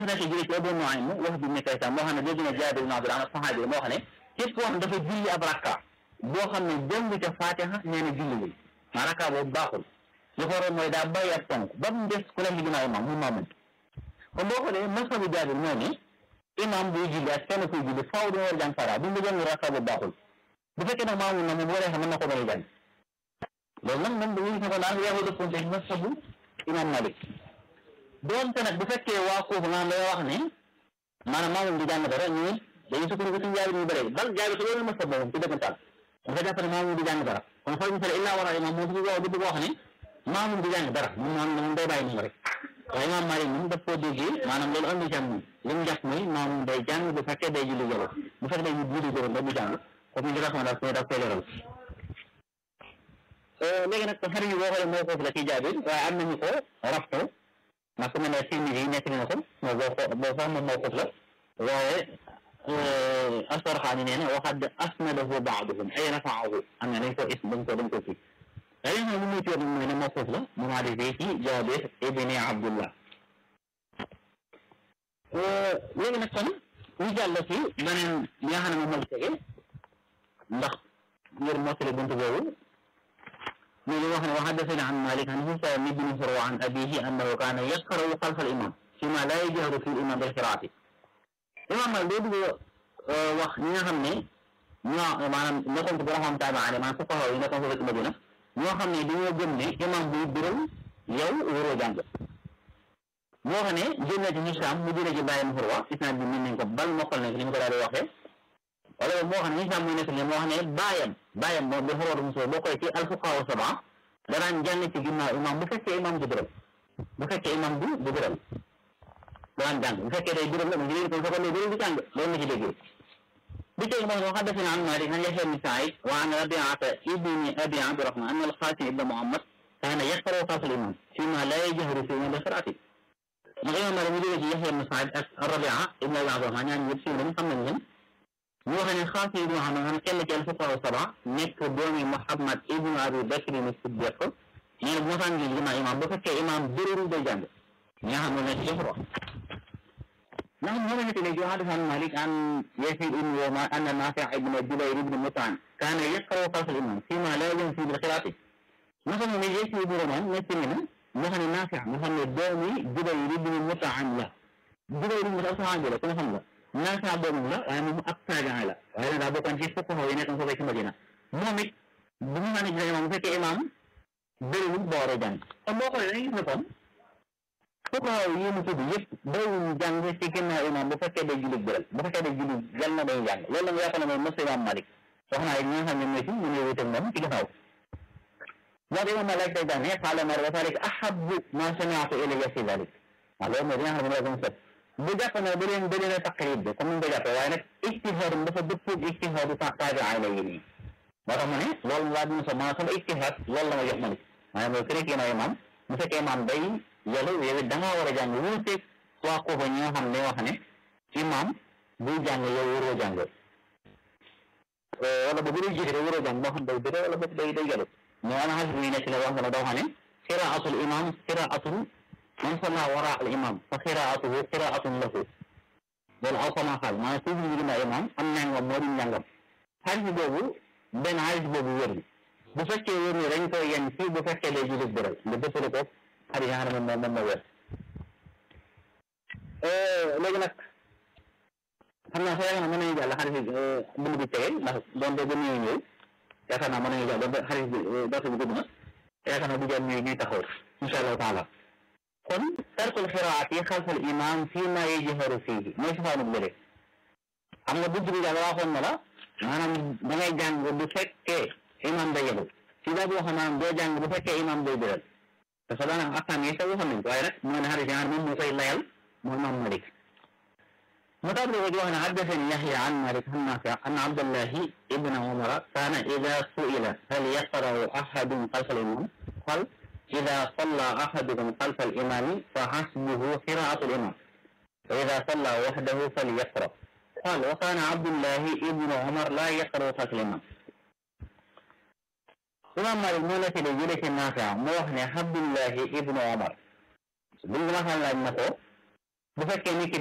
nekk jëlee ci Abu Nuaym wax bi nekk itam moo xam ne dégg na Jaabir ibn Abdullah saxaabi moo xam ne képp koo xam ne dafa julli ab rakka boo xam ne jàng ca Faatiha nee na julliwul maa rakka boobu baaxul li ko waroon mooy daa bàyyi ab tonk ba mu des ku nekk ci ginnaaw imam mu maamun kon boo xoolee masabu Jaabir mooy ne imam buy julli ak kenn kuy julli faaw dina war a jàng Faatiha bu ñu jàng rakka boobu baaxul bu fekkee nag maamun na moom bu waree xam mën na ko bañ a jàng loolu nag moom dañuy gis ne ko daan yeexu dëppoon ci masabu imam Malik doonte nag bu fekkee waa kooku naan lay wax ne maanaam maamum di jàng dara ñu dañuy sukkandiku ci jaabir ñu bëri bal jaabir su loolu masab moom ci dëggantaan dafa jàpp ne maamum di jàng dara kon xool misal illaa wara imam moom su di bëgg wax ne maamum di jàng dara moom moom moom day bàyyi noonu rek waaye imam Malik moom daf koo déggee maanaam loolu andi ci am li mu jàpp mooy maamum day jàng bu fekkee day julli jalo bu fekkee day julli jalo da du jàng comme ñu di raxma daf koy daf koy leeral léegi nag xarit yi boo xoolee moo foofu la ci jaabir waaye am nañu ko rafto ndax ku mel ne film yi nekk na ko moo boo xoo boo sax moom moo foofu la waaye astorxaani nee na waxad asnadahu baaduhum ay rafaahu am na dañ ko is dañ ko dañ ko kii waaye li nga xam ne muy tuur mooy ne moo foofu la mu maa defee ci jaabir ibni abdullah léegi nag kon ñu jàll ci beneen li nga xam ne moom moo tege ndax ngir mottali buntu boobu من وهن وحدثنا عن مالك عن هشام بن فروع عن أبيه أنه كان يقرأ خلف الإمام فيما لا يجهر في الإمام بالقراءة إمام مالك wax ñi nga xam ne ñoo maanaam nekkoon ci borom tabaane maanaam fuqaha yi nekkoon foofu ci Madina ñoo xam ne dañoo gëm ne imam buy biral yow waroo jàng ñoo xam ne jël na ci Hisaam mu jëlee ci bàyyam Furwa isnaad bi mën nañ ko bal mokkal nañ ko ni mu ko daal di waxee wala moo xam ne Hisaam mooy nekk ne moo xam ne bàyyam bàyyam moom bi xorootu mosoo boo koy ci alfuqahaa saba danaan jàng ci ginnaaw imam bu fekkee imam du biral bu fekkee imam du du biral danaan jàng bu fekkee day biral la mu ngi kon fekkoon day biral di jàng loolu la ci déggee bi tey moom wax حدثنا عن مالك عن يحيى بن سعيد وعن ربيعة ابن أبي عبد الرحمن أن القاسم ابن محمد كان يقرأ خلف الإمام فيما لا يجهر فيه بقراءته ndax imam Malik mu jógee ci Yaxya ibn Saïd ak Rabia ibn Abi Abdurahman ñaan ñëpp siiw nañ xam nañ leen ñu wax ne xaas ibnu Muhammad xam kenn ci alfuqahaa saba nekk doomi Muhammad ibnu Abi Bakr ni Siddiq nee na bu ma saan gis ginnaaw imam bu fekkee imam bërëru day jàng ñi nga xam ne nekk ci xurwa ndax ñu ne ci léegi حدث عن مالك عن يحيى بن يوما أن نافع بن جبير بن مطعم كان يقرأ خلف الإمام فيما لا ينفي بالقراءة مثلا من يحيى بن يوما nekk na mu xam ne Naafi' mu xam ne doomi Jubayr ibn Mut'im la Jubayr ibn Mut'im saxaabi la ku ne xam la Naafi' doomam la waaye moom ab taabi'i la waaye nag daa bokkoon ci fuqahaa yi nekkoon foofu ci Madina moom it bu ñu naan ci imam bu fekkee imam bëriwul boo war a jàng kon boo xoolee dañuy gis ne kon fuqahaa yi mu tudd yëpp bëriwul jàng ci ginnaaw imam bu fekkee day julli bëral bu fekkee day julli jàll na day jàng loolu la nga yaakaar ne mooy mos imam Malik wax naa ñi nga xam ne ñooy ci ñu ngi wuteeg moom ci ginnaaw moo di imam Malik day jàng ne qaala Maalik wa zaalika ahabbu maa sami'tu ilayya fi zaalik waaw loolu mooy li nga xam ne mooy set bu jàpp ne da leen da leen a taqrib de comme ni ñu ko jàppee waaye nag ijtihaad dafa dëppoo ijtihaadu taabi'i la yi nii moo tax ma ne loolu laa dina sa maanaam sama ijtihaad loolu la ma jox ma ni maanaam mooy kërek yéen a imam bu fekkee imam day yelu yow it da ngaa war a jàng wuuteeg waa koofa ñi nga xam ne wax ne imam buy jàng yow waroo jàng wala ba bu dee jiite waroo jàng moo xam day bëre wala boog day day yelu mais ana xas bi nekk la wax nga ne doo xam ne qiraatul imam qiraatul man salla wara al imam fa qiraatuhu qiraatun lahu loolu aw sama xaal maanaam suuf ñu ginnaaw imam am njàngam moo di njàngam xaalis boobu benn xaalis boobu wér bu fekkee wér ni dañ koy yenn fii bu fekkee day jullit bëral nga dëppale ko xarit yi nga xam ne moom moom moo wér léegi nag xam naa sa yaakaar naa mën nañu jàll xarit bi bind bi tege ndax doonte ba ñëw ñëw yaakaar naa mën nañu jàll doonte xarit bi doonte bi gudd na yaakaar naa bu jàll ñuy ñuy taxaw insha allahu taala kon tarkul xiraati xalfal imam fii ma yajharu fiihi mooy safaanu bële xam nga bunt bi daal waxoon na la maanaam da ngay jàng bu fekkee imam day yelu si daa boo xam maanaam doo jàng bu fekkee imam day biral parce que daanaka akam yi sax waxoon nañ ko waaye nag moo ne xarit yi moom moo koy layal mooy imam Malik mu tax wax ne حدثني يحيى عن مالك عن نافع أن عبد الله ابن عمر كان إذا سئل هل يقرأ أحد خلف الإمام قال إذا صلى أحدكم خلف الإمام فحسبه قراءة الإمام وإذا صلى وحده فليقرأ قال وكان عبد الله ابن عمر لا يقرأ خلف الإمام imam Malik moo nekk de jële ci Naafi mu wax ne Abdullahi ibnu Omar buñ ma xam laaj na ko bu fekkee nit ki